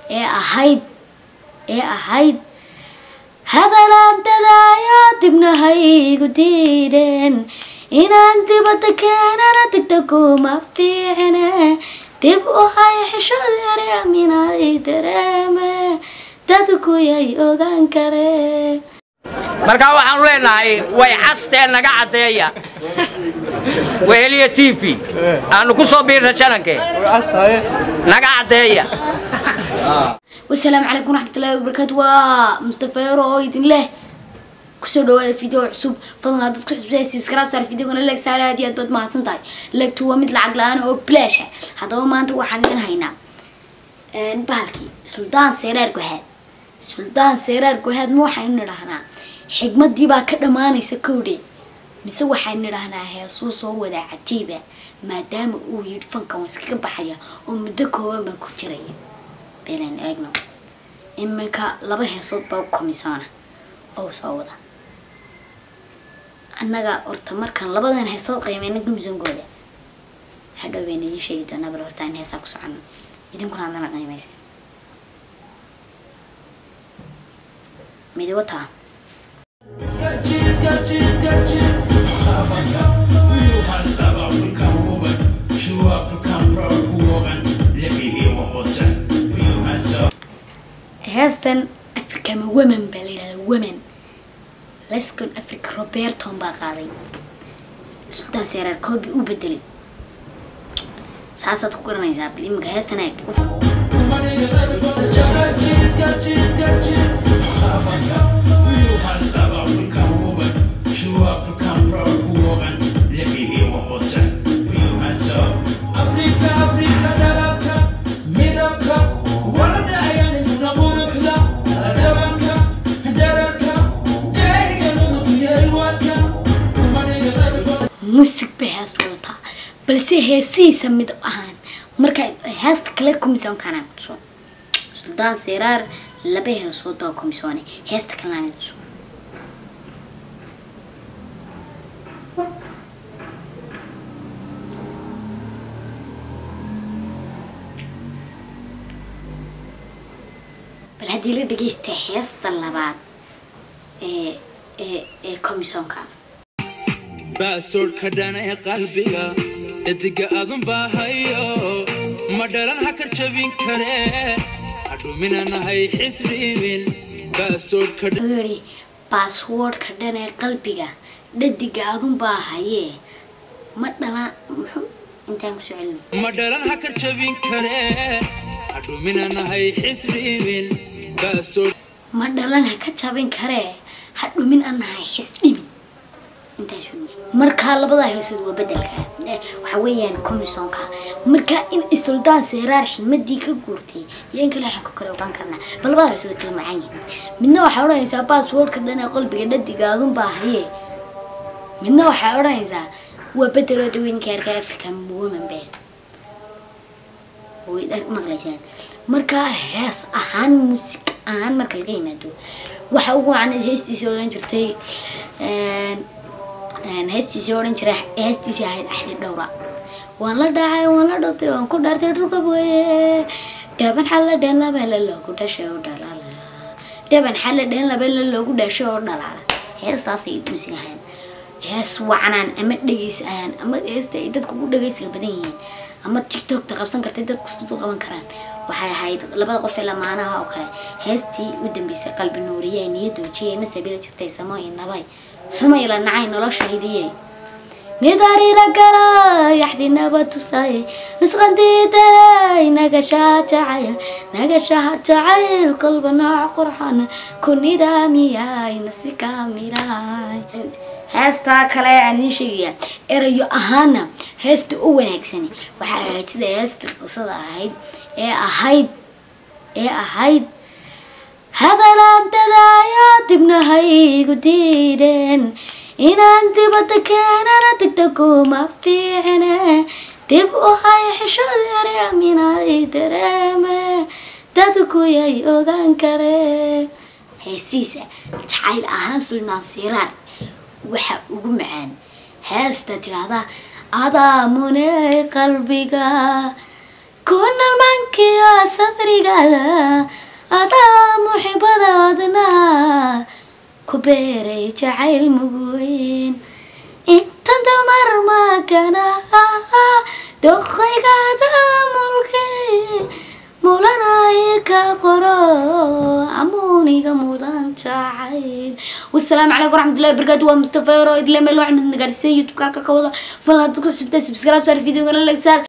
ee ahayd ee ahayd hadalaantada ayaa dibnahaygu diideen inaan dibadda keenana degda kuma fiicne dib u hay xishood yareeminay dareeme dadkuyay ogaan kare markaa waxaanu leenahay way castee naga caddeeya weheliya t v aanu ku soo biirna jananke naga caddeeya wasalaamu calaykum waraxmatullahi wabarakaatu waa mustafa yaro oo idin leh kusoo dhawaada video cusub fadlan haddaad ku xusbtahay subscribe saar videogana leeg saar aad iyo aad baad mahadsan tahay leegtu waa mid lacag la-aan oo bilaash ah haddaba maanta waxaan idin haynaa bahalkii suldaan seeraar gohaad suldaan seeraar gohaad ma waxaynu nidhahnaa xigmadii baa ka dhammaanaysa kowdhe mise waxaynu nidhahnaa heesuu soo wadaa cajiiba maadaama uu yidhi fankan waa iskaga baxaya oo muddo kooban baan ku jiraya beelan eegno iminka laba heesood baa komisoona oo soo wada annaga horta markaan labadan heesood qiimeyna komisoonkooda hadhow bayna idiin sheegi doonaa bal horta in heesaa ku socono idinkuna haddana qiimaysa midi wataa heestan africama women baa la yidhahdaa women lescon africa roberton baa qaaday sultaan seeraar koobi u bedelay saasaad ku garanaysaa bal iminka heestan eeg musig bay heest wadataa balse heesihiisa mid ahaan marka heesta kale komisoonkaana tuso suldaan seeraar laba heesood baa komisoone heesta kalena tuso bal haddii la dhegeysta heesta labaad ee ee ee komisoonka baasoodhka dhana ee qalbiga ediga adun baahayo ma dhalan ha kar jabin karee hadhuminanahay xisbiimin baasoodhka wuxuu yidhi baaswoodhka dhan ee qalbiga dhadiga adun baa hayee ma dhalaan muxuu intaan kusoo celina ma dhalan ha kar jabin karee hadhuminanahay xisbiimin baasoodh ma dhalan ha ka jabin karee ha dhumin anahay xis dhimin intaas markaa labadaa heesood waa bedelka waxa weeyaan komisonka markaa in isuldaan seeraar xilmadii ka guurtay iyo in kale waxaan ku kale ogaan karnaa bal labadaa heesood kala macaan yihiin midna waxaa odhanaysaa baaswoodhka dhan ee qalbiga dhadiga adun baa hayee midna waxaa odhanaysaa waa bedeloo daweynkii arkaa africa women be way maqlaysaan markaa hees ahaan muusig ahaan marka laga yimaado waxa ugu wacan heestiisa odhan jirtay heestiisii odhan jiray heestiisii ahayd axdi dhowra waan la dhacay waan la dhowtay waan ku dhaartay dhulka booye dhaban xalla dheen labeele loogu dhashay oo dhalaala dhaban xalla dheen labeele loogu dhashay oo dhalaala heestaasay muusig ahayn hees wacanaan ama dhegeysayaan ama heesta ay dadku ugu dhegeysiga badan yihiin ama tiktokta qabsan kartay dadku isku dul qaban karaan waxay ahayd labada qof ee lamaanaha oo kale heestii u dambeysay qalbi nuuriye niyadoojiye nasabila jirtay samo iyo nabay xumay la nacay noloshaydiyey nidaari la galay yaxdinaba tusay nusqandiidanay nagashaha jacayl nagashaha jacayl kolba nooc qurxan ku nidaamiyay nasi kaamilaay heestaa kale aan idiin sheegaya erayo ahaana heesta u wanaagsani waxaa ahayd sida heesta qisada ahayd ee ahayd ee ahayd hadalaantada ayaa dibnahaygu diideen inaan dibadda keenana degda kuma fiicne dib u hay xishood yareeminay dareeme dadkuyay ogaan kare heesiisa jacayl ahaan suldaan siraar waxa ugu macaan heesta tidhaahdaa adaa muney qalbiga kunal mankiya sadrigaada adaa muxibadaadna ku beeray jacayl muguweyn intan dumar magana doqaygaada mulkay mulanaya ka qoro amuuniga mudan jacayl wasalaamu calaykum waraxmatullahi wabarakaatu waa mustafa yaro idle meel waxaan idin gaarsiiyay youtube-ka halka ka wada fadlan dadku cusubtaa subscribe saar videogana like saar